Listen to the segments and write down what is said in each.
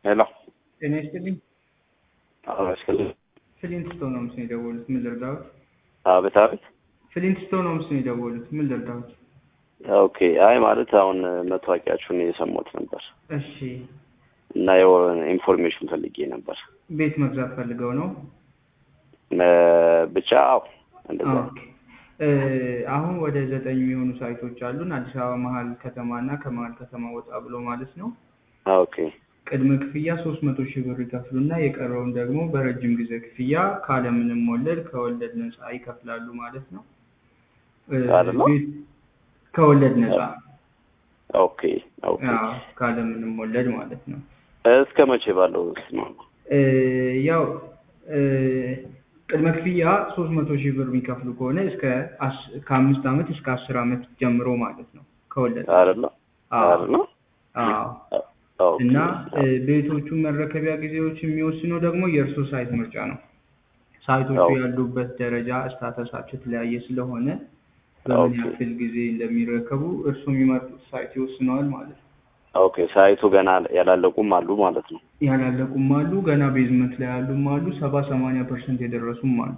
ሄሎ ጤና ይስጥልኝ። አመስግን ፍሊንት ስቶን ነው ምስል የደወሉት። ምን ልርዳዎት? አቤት አቤት። ፍሊንት ስቶን ነው ምስል የደወሉት። ምን ልርዳዎት? ኦኬ። አይ ማለት አሁን መታወቂያችሁን የሰማሁት ነበር እሺ፣ እና የሆነ ኢንፎርሜሽን ፈልጌ ነበር ቤት መግዛት ፈልገው ነው? እ ብቻ አዎ፣ እንደዛ ኦኬ። እ አሁን ወደ ዘጠኝ የሚሆኑ ሳይቶች አሉን አዲስ አበባ መሀል ከተማ እና ከመሀል ከተማ ወጣ ብሎ ማለት ነው። ኦኬ ቅድመ ክፍያ ሶስት መቶ ሺህ ብር ይከፍሉና የቀረውን ደግሞ በረጅም ጊዜ ክፍያ ካለምንም ወለድ ከወለድ ነፃ ይከፍላሉ ማለት ነው። እ አይደለ? ቤት- ከወለድ ነፃ ኦኬ ኦኬ። አዎ፣ ካለምንም ወለድ ማለት ነው። እስከ መቼ ባለው ነው? እ ያው እ ቅድመ ክፍያ ሶስት መቶ ሺህ ብር የሚከፍሉ ከሆነ እስከ አስ- ከአምስት ዓመት እስከ አስር ዓመት ጀምሮ ማለት ነው ከወለድ አይደለ? አዎ አይደለ? አዎ ኦኬ። እና እ ቤቶቹን መረከቢያ ጊዜዎች የሚወስነው ደግሞ የእርሶ ሳይት ምርጫ ነው። ሳይቶቹ አዎ። ያሉበት ደረጃ ስታተሳቸው የተለያየ ስለሆነ በምን ኦኬ። ያክል ጊዜ እንደሚረከቡ እርሱ የሚመርጡት ሳይት ይወስነዋል ማለት ነው። ኦኬ። ሳይቱ ገና ያላለቁም አሉ ማለት ነው። ያላለቁም አሉ፣ ገና ቤዝመንት ላይ ያሉም አሉ፣ ሰባ ሰማንያ ፐርሰንት የደረሱም አሉ።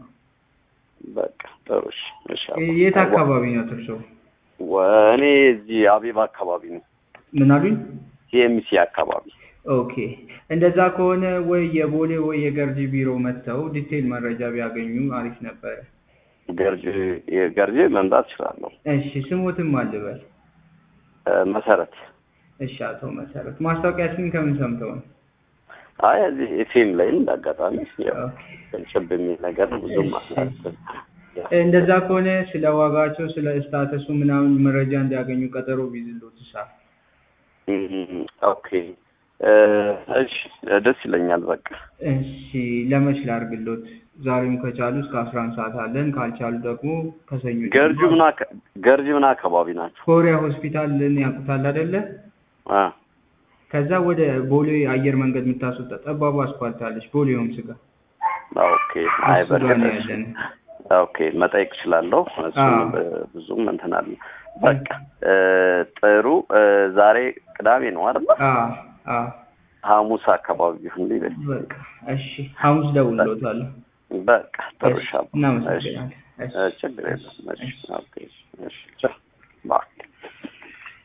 በቃ ጥሩ። እሺ፣ እሺ። እ የት አካባቢ ነው እርሶ? ወ- እኔ እዚህ አቤባ አካባቢ ነው፣ ምን አሉኝ? ሲኤምሲ አካባቢ። ኦኬ እንደዛ ከሆነ ወይ የቦሌ ወይ የገርጂ ቢሮ መጥተው ዲቴይል መረጃ ቢያገኙ አሪፍ ነበረ። ገርጂ ገርጂ መምጣት እችላለሁ። እሺ ስሙትም አልበል። እ መሰረት እሺ አቶ መሰረት ማስታወቂያችንን ከምን ሰምተው ነው? አይ እዚህ ኤፍኤም ላይ እንዳጋጣሚ ያው ኦኬ። ቅንጭብ የሚል ነገር ብዙም እሺ። አላስብም። እንደዛ ከሆነ ስለ ዋጋቸው ስለ ስታተሱ ምናምን መረጃ እንዲያገኙ ቀጠሮ ቢይዝልዎት ሳ እም፣ ኦኬ እ፣ እሺ ደስ ይለኛል። በቃ እሺ ለመች ላድርግልዎት? ዛሬም ከቻሉ እስከ አስራ አንድ ሰዓት አለን። ካልቻሉ ደግሞ ከሰኞ ገርጂ ጀምሮ ምን አካ- ገርጂ ምን አካባቢ ናቸው? ኮሪያ ሆስፒታልን ያውቁታል አይደለ? አ ከዛ ወደ ቦሌ አየር መንገድ የምታስወጣ ጠባቡ አስፋልት አለች። ቦሌ ሆምስ ጋር ኦኬ። አይ እሱ ጋር ነው በቃ ያለን። ኦኬ መጠየቅ እችላለሁ። እሱን አዎ። ብ- ብዙም እንትን አለ። በቃ እ፣ ጥሩ እ፣ ዛሬ ቅዳሜ ነው አይደል? አዎ አዎ ሐሙስ አካባቢ ቢሆን ሊበል በቃ እሺ፣ ሐሙስ ደውልልዎታለሁ። በቃ ጥሩ እሺ፣ ሻባ። እናመሰግናለን። እሺ። ችግር የለም። እሺ ኦኬ። እሺ ቻው። ባይ